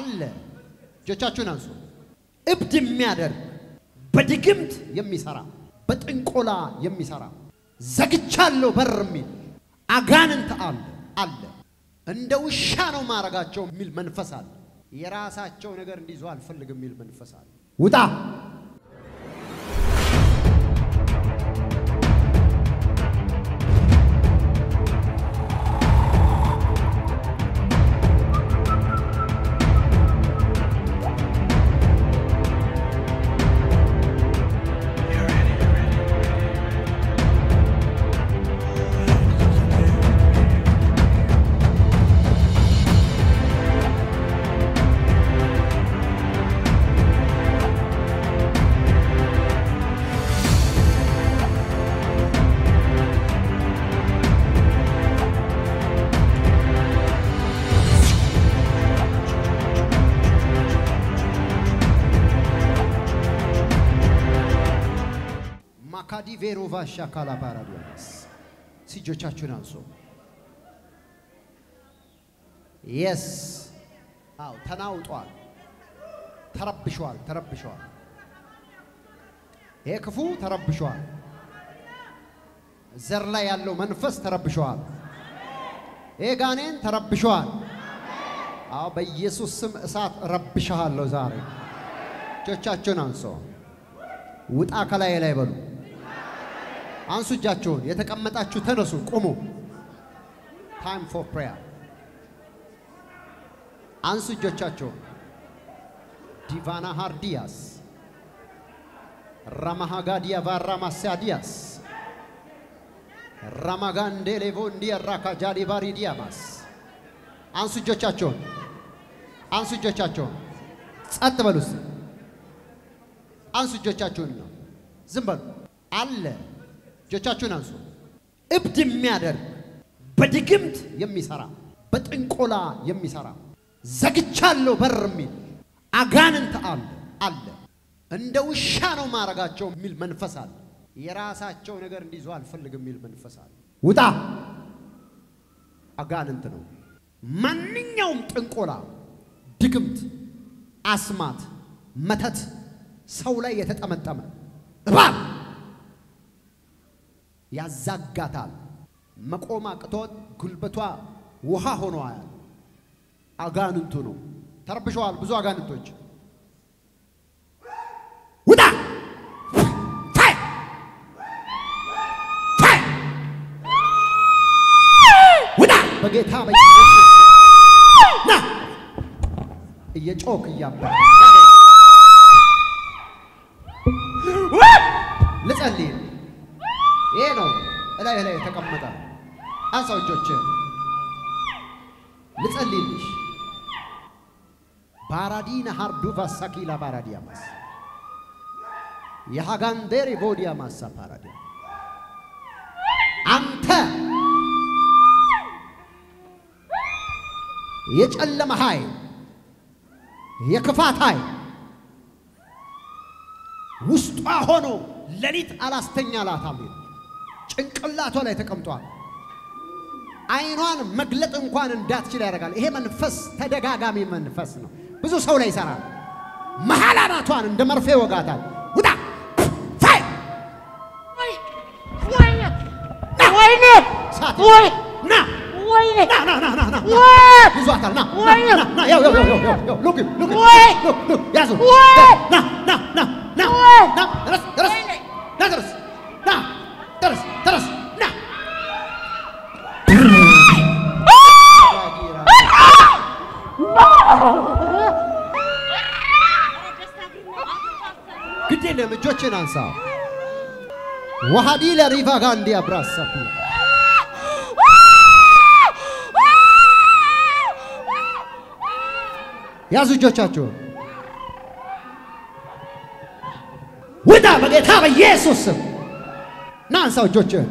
አለ። እጆቻችሁን አንሱ። እብድ የሚያደርግ በድግምት የሚሰራ በጥንቆላ የሚሰራ ዘግቻለሁ በር የሚል አጋንንት አለ አለ። እንደ ውሻ ነው ማረጋቸው የሚል መንፈስ አለ። የራሳቸው ነገር እንዲይዙ አልፈልግም የሚል መንፈስ አለ። ውጣ! ማካዲ ቬሮቫ ሻካላ ባራዲያስ እጆቻችሁን አንሱ። የስ አው ተናውጧል፣ ተረብሸዋል፣ ተረብሸዋል። ይሄ ክፉ ተረብሸዋል። ዘር ላይ ያለው መንፈስ ተረብሸዋል። ይሄ ጋኔን ተረብሸዋል። አዎ በኢየሱስ ስም እሳት ረብሻለሁ ዛሬ። እጆቻችሁን አንሱ። ውጣ ከላይ ላይ በሉ። አንሱ እጃችሁን። የተቀመጣችሁ ተነሱ፣ ቁሙ። ታይም ፎር ፕሬየር። አንሱ እጆቻችሁን። ዲቫና ሃርዲያስ ራማሃጋዲያ ቫራማሳዲያስ ራማጋንዴ ሌቮ እንዲያራካ ጃዲ ባሪዲያማስ አንሱ እጆቻችሁን። አንሱ እጆቻችሁን። ጸጥ በሉ እስቲ። አንሱ እጆቻችሁን ነው። ዝም በሉ አለ። እጆቻችሁን አንሱ። እብድ የሚያደርግ በድግምት የሚሰራ በጥንቆላ የሚሰራ ዘግቻለሁ በር የሚል አጋንንት አለ አለ። እንደ ውሻ ነው ማረጋቸው የሚል መንፈስ አለ። የራሳቸው ነገር እንዲይዙ አልፈልግም የሚል መንፈስ አለ። ውጣ! አጋንንት ነው። ማንኛውም ጥንቆላ፣ ድግምት፣ አስማት፣ መተት ሰው ላይ የተጠመጠመ እባብ ያዛጋታል። መቆም አቅቶት ጉልበቷ ውሃ ሆኗል። አጋንንቱ ነው። ተረብሸዋል። ብዙ አጋንንቶች ውጣ! ፋይ! ፋይ! ውጣ! በጌታ በኢየሱስ ና እየጮክ እያባ ልጸልይ። ይሄ ነው እላይ ላይ የተቀመጠ አንሳው እጆችን ልጸልይልሽ። ባራዲና ሃርዱቫ ሳኪላ ባራዲያማስ የሃጋንዴሪ ቦዲያ ማሳ ፓራዲያ አንተ የጨለመ ኃይል የክፋት ኃይል ውስጧ ሆኖ ሌሊት አላስተኛ ላታም ጭንቅላቷ ላይ ተቀምጧል። አይኗን መግለጥ እንኳን እንዳትችል ያደርጋል። ይሄ መንፈስ ተደጋጋሚ መንፈስ ነው። ብዙ ሰው ላይ ይሰራል። መሀል አናቷን እንደ መርፌ ወጋታል። ውጣ! ፋይ! ወይኔ ሳት! ወይ ና! ወይኔ ና! ና! ና! ና! ና! ወይ ይዟታል። ና! ና! ወይ! ና! ና! ያው ያው ያው ያው ያው ሉክ ሉክ ወይ! ሉክ ሉክ ያዙ! ወይ! ና! ና! ና! ና! ወይ! ና! ድረስ ድረስ ና ድረስ ና ድረስ ድረስ ና ግድ የለም እጆችን አንሳ። ወሃዲ ለሪቫ ጋንዲ አብራሳፊ ያዙ እጆቻችሁን ውጣ በጌታ በኢየሱስ ስም ና አንሳው እጆችህን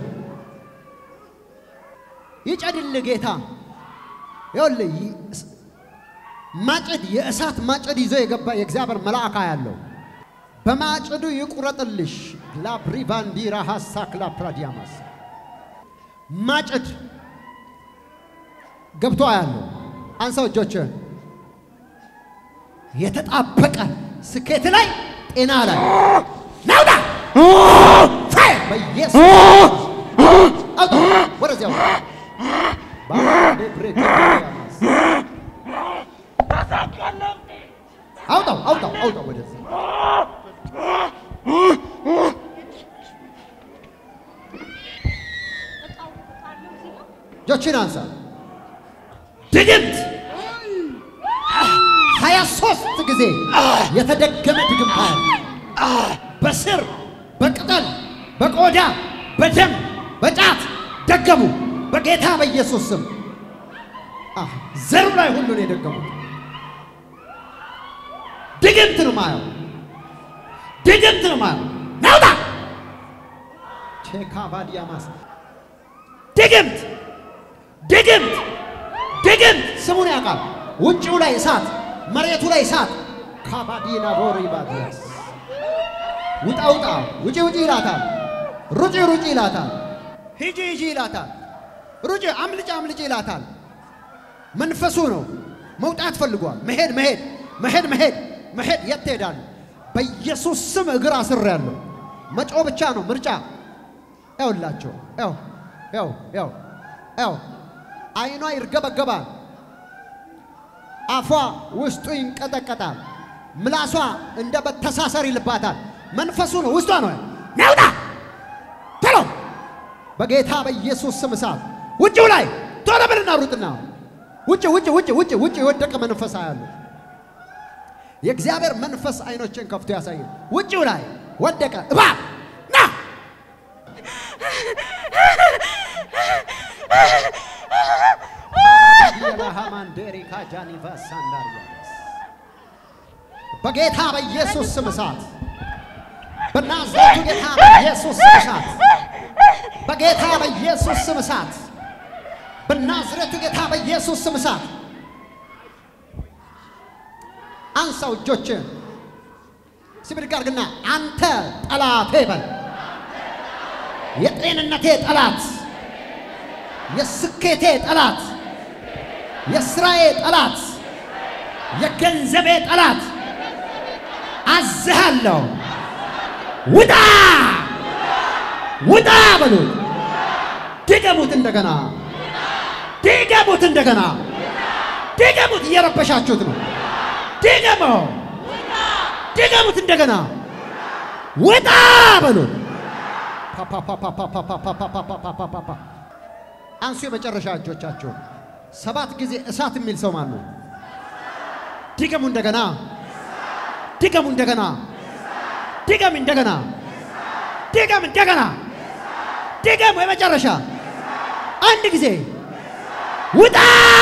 ይጨድል ጌታ ይኸውልህ ይ- ማጭድ የእሳት ማጭድ ይዞ የገባ የእግዚአብሔር መልአክ ያለው በማጭዱ ይቁረጥልሽ ላብሪቫንዲራ ሀሳክ ላፕራዲያማስ ማጭድ ገብቶ ያለው አንሳው እጆችህን የተጣበቀ ስኬት ላይ ጤና ላይ ናውጣ ፋይር በኢየሱስ አውጣ ወደዚያው ባንዴ ብሬክ ያማስ አውጣው አውጣው አውጣው ወደዚህ እጆችን አንሳ ድግምት ሀያ ሶስት ጊዜ የተደገመ ድግምት አያል በስር በቅጠል በቆዳ በደም በጫት ደገሙ በጌታ በኢየሱስ ስም አህ፣ ዘሩ ላይ ሁሉ ነው የደገሙት። ድግምት ነው ማየው፣ ድግምት ነው ማየው። ናውጣ ቼካባዲያማስ ድግምት ድግምት ድግምት ስሙን ያውቃል። ውጭው ላይ እሳት፣ መሬቱ ላይ እሳት። ካባዲና ቦሪ ባዲያስ ውጣ ውጣ፣ ውጪ ውጪ ይላታል። ሩጪ ሩጪ ይላታል። ሂጂ ሂጂ ይላታል። ሩጪ አምልጭ አምልጭ ይላታል። መንፈሱ ነው። መውጣት ፈልጓል። መሄድ መሄድ መሄድ መሄድ መሄድ። የት ትሄዳሉ? በኢየሱስ ስም እግር አስሬያለሁ። መጮ ብቻ ነው ምርጫ። ያውላቸው ያው ያው ያው ያው አይኗ ይርገበገባል። አፏ ውስጡ ይንቀጠቀጣል። ምላሷ እንደ በተሳሰር ይልባታል። መንፈሱ ነው ውስጧ ነው። ናውጣ ቶሎ በጌታ በኢየሱስ ስም እሳት ውጭው ላይ ቶሎ ብልና ሩጥና ውጭ ውጭ ውጭ ውጭ ውጭ የወደቀ መንፈስ አያሉ የእግዚአብሔር መንፈስ አይኖችን ከፍቶ ያሳየ ውጭው ላይ ወደቀ እባብ ና በጌታ በኢየሱስ ስም እሳት በናዝሬቱ ጌታ በኢየሱስ ስም እሳት በጌታ በኢየሱስ ስም እሳት በናዝሬቱ ጌታ በኢየሱስ ስም እሳት አንሳው እጆችን ሲብድግ አድርግና አንተ ጠላቴ በል የጤንነቴ ጠላት የስኬቴ ጠላት የስራዬ ጠላት የገንዘቤ ጠላት አዝሃለሁ ውጣ ውጣ በሉት ድገሙት እንደገና ድገሙት እንደገና ድገሙት እየረበሻችሁት ነው ድገመው ድገሙት እንደገና ውጣ በሉት ፓፓፓፓፓፓፓፓፓፓፓፓፓ አንሱ የመጨረሻ እጆቻችሁን ሰባት ጊዜ እሳት የሚል ሰው ማን ነው? ድገሙ እንደገና ድገሙ እንደገና ድገም እንደገና ድገም እንደገና ድገሙ የመጨረሻ አንድ ጊዜ ውጣ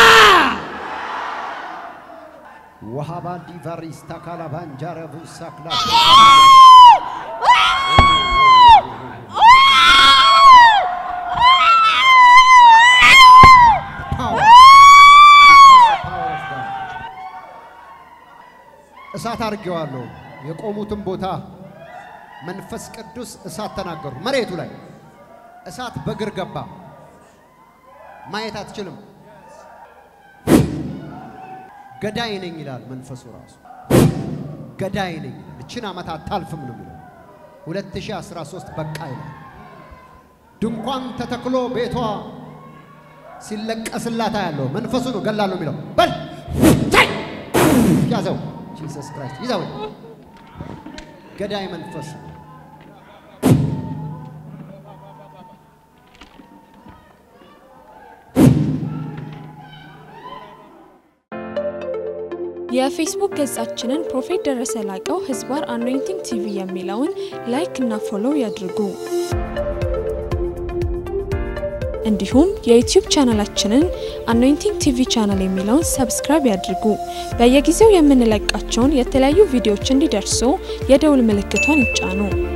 ወሃባ ዲቫሪስታ ካላባንጃረቡ ሳክላ እሳት አድርጌዋለሁ። የቆሙትን ቦታ መንፈስ ቅዱስ እሳት ተናገሩ። መሬቱ ላይ እሳት በእግር ገባ። ማየት አትችልም። ገዳይ ነኝ ይላል መንፈሱ ራሱ። ገዳይ ነኝ እችን ዓመት አታልፍም ነው የሚለው። 2013 በቃ ይላል። ድንኳን ተተክሎ ቤቷ ሲለቀስላታ ያለው መንፈሱ ነው። ገላለሁ የሚለው በል ታይ ያዘው። ጂሰስ ክራይስት ይዘው ገዳይ መንፈስ ነው። የፌስቡክ ገጻችንን ፕሮፌት ደረሰ ላቀው ህዝባር አኖይንቲንግ ቲቪ የሚለውን ላይክ እና ፎሎው ያድርጉ። እንዲሁም የዩቲዩብ ቻናላችንን አኖይንቲንግ ቲቪ ቻናል የሚለውን ሰብስክራይብ ያድርጉ። በየጊዜው የምንለቃቸውን የተለያዩ ቪዲዮዎች እንዲደርሱ የደውል ምልክቷን ይጫኑ።